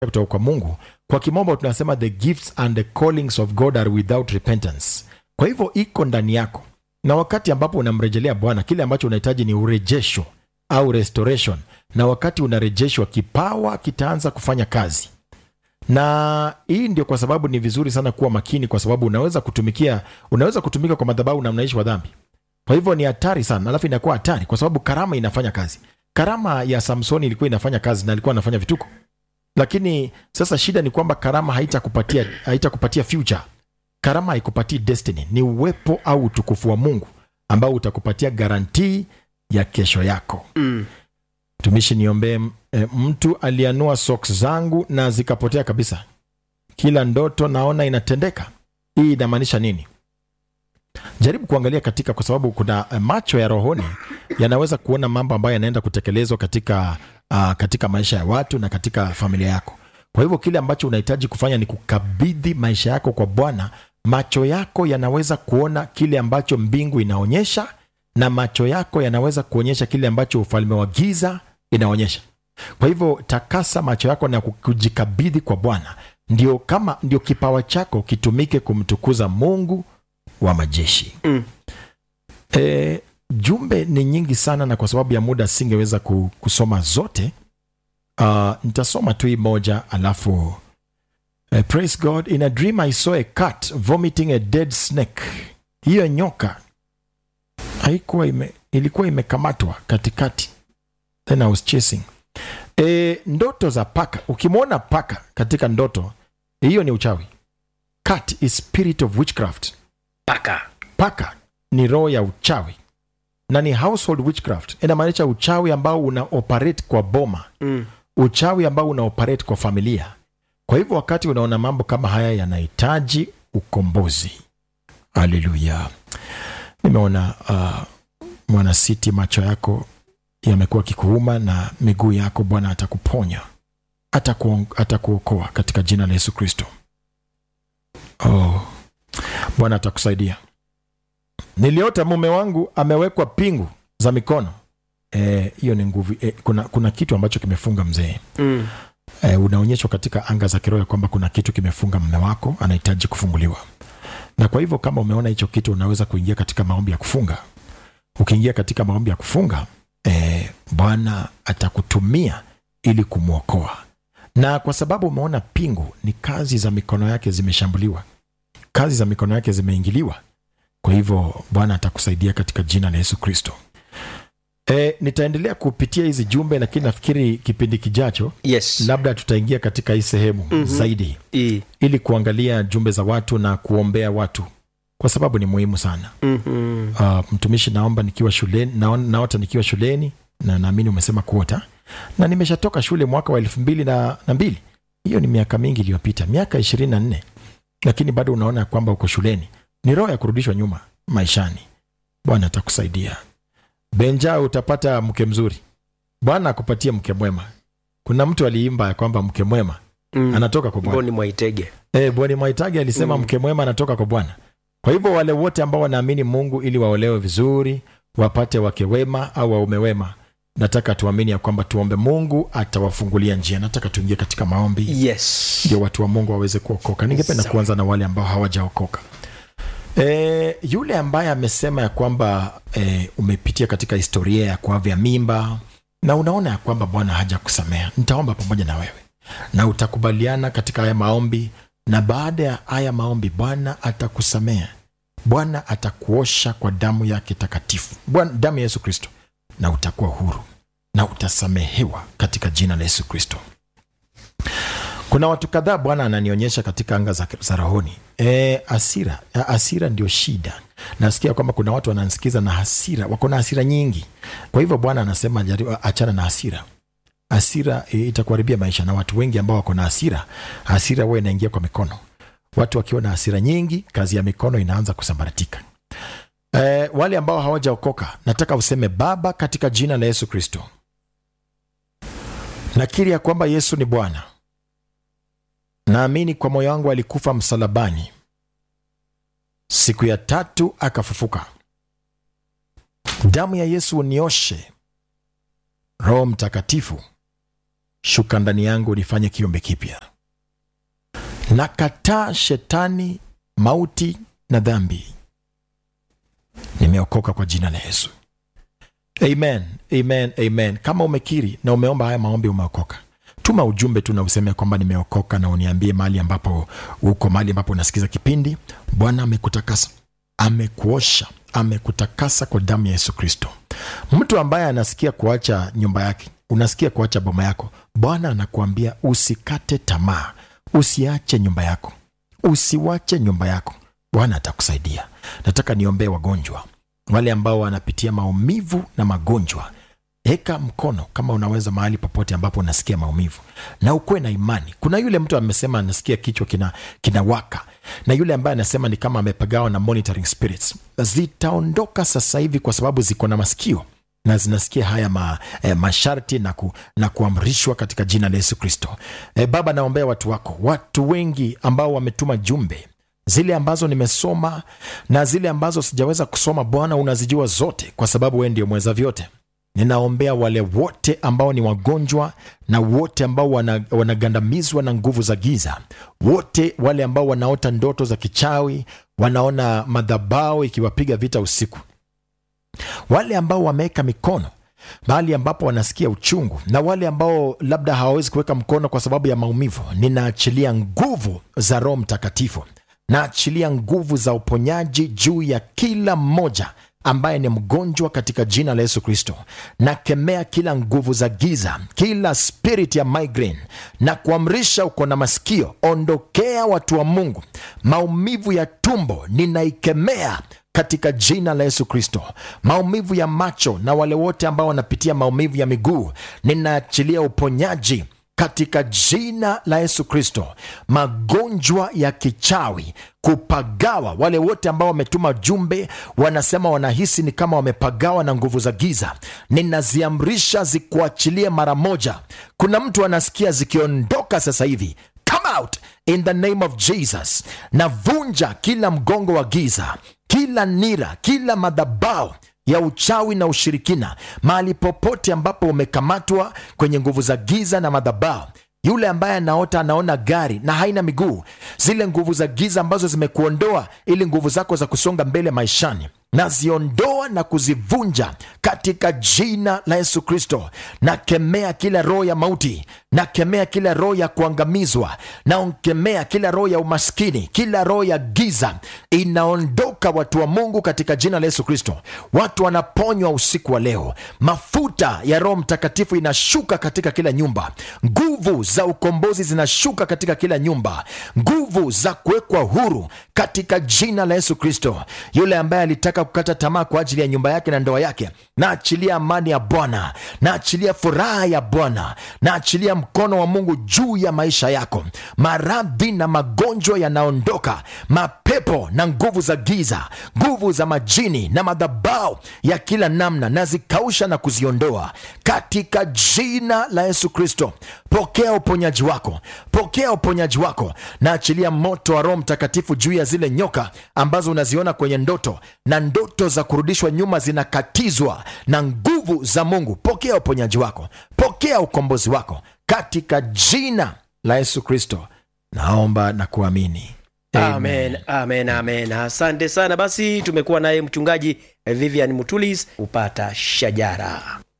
kutoka kwa mungu kwa kimombo tunasema the gifts and the callings of god are without repentance kwa hivyo iko ndani yako na wakati ambapo unamrejelea bwana kile ambacho unahitaji ni urejesho au restoration na wakati unarejeshwa kipawa kitaanza kufanya kazi na hii ndio kwa sababu ni vizuri sana kuwa makini kwa sababu unaweza kutumikia unaweza kutumika kwa madhabahu na mnaishi wa dhambi kwa hivyo ni hatari sana alafu inakuwa hatari kwa sababu karama inafanya kazi karama ya samsoni ilikuwa inafanya kazi na alikuwa anafanya vituko lakini sasa shida ni kwamba karama haitakupatia haitakupatia future karama haikupatii destiny ni uwepo au utukufu wa mungu ambao utakupatia garantii ya kesho yako Mm. mtumishi niombee e, mtu alianua socks zangu na zikapotea kabisa kila ndoto naona inatendeka hii inamaanisha nini jaribu kuangalia katika kwa sababu kuna eh, macho ya rohoni yanaweza kuona mambo ambayo yanaenda kutekelezwa katika uh, katika maisha ya watu na katika familia yako kwa hivyo kile ambacho unahitaji kufanya ni kukabidhi maisha yako kwa bwana macho yako yanaweza kuona kile ambacho mbingu inaonyesha na macho yako yanaweza kuonyesha kile ambacho ufalme wa giza inaonyesha kwa hivyo takasa macho yako na kujikabidhi kwa bwana ndio kama ndio kipawa chako kitumike kumtukuza mungu wa majeshi Mm. e, jumbe ni nyingi sana na kwa sababu ya muda singeweza ku- kusoma zote uh, nitasoma tu hii moja alafu uh, praise god in a dream i saw a cat vomiting a dead snake hiyo nyoka haikuwa ime, ilikuwa imekamatwa katikati then i was chasing e, ndoto za paka ukimwona paka katika ndoto hiyo ni uchawi cat is spirit of witchcraft paka paka ni roho ya uchawi na ni household witchcraft inamaanisha uchawi ambao una operate kwa boma mm. uchawi ambao una operate kwa familia kwa hivyo wakati unaona mambo kama haya yanahitaji ukombozi haleluya nimeona uh, mwanasiti macho yako yamekuwa kikuuma na miguu yako bwana atakuponya atakuon- atakuokoa katika jina la yesu kristo oh. bwana atakusaidia niliota mume wangu amewekwa pingu za mikono Eh, hiyo ni nguvu eh, kuna, kuna kitu ambacho kimefunga mzee Mm. e, unaonyeshwa katika anga za kiroho ya kwamba kuna kitu kimefunga mme wako anahitaji kufunguliwa na kwa hivyo kama umeona hicho kitu unaweza kuingia katika maombi ya kufunga ukiingia katika maombi ya kufunga e, bwana atakutumia ili kumwokoa na kwa sababu umeona pingu ni kazi za mikono yake zimeshambuliwa kazi za mikono yake zimeingiliwa kwa hivyo bwana atakusaidia katika jina la yesu kristo e, nitaendelea kupitia hizi jumbe lakini nafikiri kipindi kijacho yes labda tutaingia katika hii sehemu mm-hmm. zaidi I. ili kuangalia jumbe za watu na kuombea watu kwa sababu ni muhimu sana Mhm. uh, mtumishi naomba nikiwa shuleni naon- naota nikiwa shuleni na naamini umesema kuota na nimeshatoka shule mwaka wa elfu mbili na, na mbili hiyo ni miaka mingi iliyopita miaka ishirini na nne lakini bado unaona kwamba uko shuleni ni roho ya kurudishwa nyuma maishani bwana atakusaidia benja utapata mke mzuri bwana akupatie mke mwema kuna mtu aliimba ya kwamba mke mwema Mm. anatoka kwa bwana mboni mwaitege e, bwana mwaitagi alisema Mm. mke mwema anatoka kwa bwana kwa hivyo wale wote ambao wanaamini mungu ili waolewe vizuri wapate wake wema au waume wema nataka tuamini ya kwamba tuombe mungu atawafungulia njia nataka tuingie katika maombi yes ndio watu wa mungu waweze kuokoka ningependa Sawa. kuanza na wale ambao hawajaokoka e, yule ambaye amesema ya kwamba e, umepitia katika historia ya kuavya mimba na unaona ya kwamba bwana hajakusamea nitaomba pamoja na wewe na utakubaliana katika haya maombi na baada ya haya maombi bwana atakusamea bwana atakuosha kwa damu yake takatifu Bwana- damu ya yesu kristo na utakuwa huru na utasamehewa katika jina la yesu kristo kuna watu kadhaa bwana ananionyesha katika anga za, za rohoni e, asira A- asira ndio shida nasikia kwamba kuna watu wanansikiza na hasira wako na hasira nyingi kwa hivyo bwana anasema jaribu- achana na hasira hasira e, itakuharibia maisha na watu wengi ambao wako na hasira hasira huwa inaingia kwa mikono watu wakiwa na hasira nyingi kazi ya mikono inaanza kusambaratika e, wale ambao hawajaokoka nataka useme baba katika jina la yesu kristo nakiri ya kwamba yesu ni bwana naamini kwa moyo wangu alikufa msalabani siku ya tatu akafufuka damu ya yesu unioshe roho mtakatifu shuka ndani yangu nifanye kiumbe kipya nakataa shetani mauti na dhambi nimeokoka kwa jina la yesu amen amen amen kama umekiri na umeomba haya maombi umeokoka tuma ujumbe tu na useme kwamba nimeokoka na uniambie mahali ambapo uko mahali ambapo unasikiza kipindi bwana amekutakasa amekuosha amekutakasa kwa damu ya yesu kristo mtu ambaye anasikia kuacha nyumba yake unasikia kuacha boma yako bwana anakuambia usikate tamaa usiache nyumba yako usiwache nyumba yako bwana atakusaidia nataka niombee wagonjwa wale ambao wanapitia maumivu na magonjwa eka mkono kama unaweza mahali popote ambapo unasikia maumivu na ukuwe na imani kuna yule mtu amesema anasikia kichwa kina, kina waka na yule ambaye anasema ni kama amepagawa na monitoring spirits zitaondoka sasa hivi kwa sababu ziko na masikio na zinasikia haya ma, eh, masharti na, ku, na kuamrishwa katika jina la yesu kristo eh, baba naombea watu wako watu wengi ambao wametuma jumbe zile ambazo nimesoma na zile ambazo sijaweza kusoma bwana unazijua zote kwa sababu wee ndio mweza vyote ninaombea wale wote ambao ni wagonjwa na wote ambao wana- wanagandamizwa na nguvu za giza wote wale ambao wanaota ndoto za kichawi wanaona madhabao ikiwapiga vita usiku wale ambao wameweka mikono mahali ambapo wanasikia uchungu na wale ambao labda hawawezi kuweka mkono kwa sababu ya maumivu ninaachilia nguvu za roho mtakatifu naachilia nguvu za uponyaji juu ya kila mmoja ambaye ni mgonjwa katika jina la yesu kristo nakemea kila nguvu za giza kila spirit ya migraine na kuamrisha uko na masikio ondokea watu wa mungu maumivu ya tumbo ninaikemea katika jina la yesu kristo maumivu ya macho na wale wote ambao wanapitia maumivu ya miguu ninaachilia uponyaji katika jina la yesu kristo magonjwa ya kichawi kupagawa wale wote ambao wametuma jumbe wanasema wanahisi ni kama wamepagawa na nguvu za giza ninaziamrisha zikuachilie mara moja kuna mtu anasikia zikiondoka sasa hivi come out in the name of jesus navunja kila mgongo wa giza kila nira kila madhabao ya uchawi na ushirikina mahali popote ambapo umekamatwa kwenye nguvu za giza na madhabao yule ambaye anaota anaona gari na haina miguu zile nguvu za giza ambazo zimekuondoa ili nguvu zako za kusonga mbele maishani naziondoa na kuzivunja katika jina la yesu kristo nakemea kila roho ya mauti nakemea kila roho ya kuangamizwa naokemea kila roho ya umaskini kila roho ya giza inaondoka watu wa mungu katika jina la yesu kristo watu wanaponywa usiku wa leo mafuta ya roho mtakatifu inashuka katika kila nyumba nguvu za ukombozi zinashuka katika kila nyumba nguvu za kuwekwa huru katika jina la yesu kristo yule ambaye alitaka kukata tamaa kwa ajili ya nyumba yake na ndoa yake naachilia amani ya bwana naachilia furaha ya bwana naachilia mkono wa mungu juu ya maisha yako maradhi na magonjwa yanaondoka mapepo na nguvu za giza nguvu za majini na madhabao ya kila namna nazikausha na kuziondoa katika jina la yesu kristo pokea uponyaji wako pokea uponyaji wako naachilia moto wa roho mtakatifu juu ya zile nyoka ambazo unaziona kwenye ndoto na ndoto za kurudishwa nyuma zinakatizwa na nguvu za mungu pokea uponyaji wako pokea ukombozi wako katika jina la yesu kristo naomba na kuamini amen amen amen asante sana basi tumekuwa naye mchungaji vivian mutulis upata shajara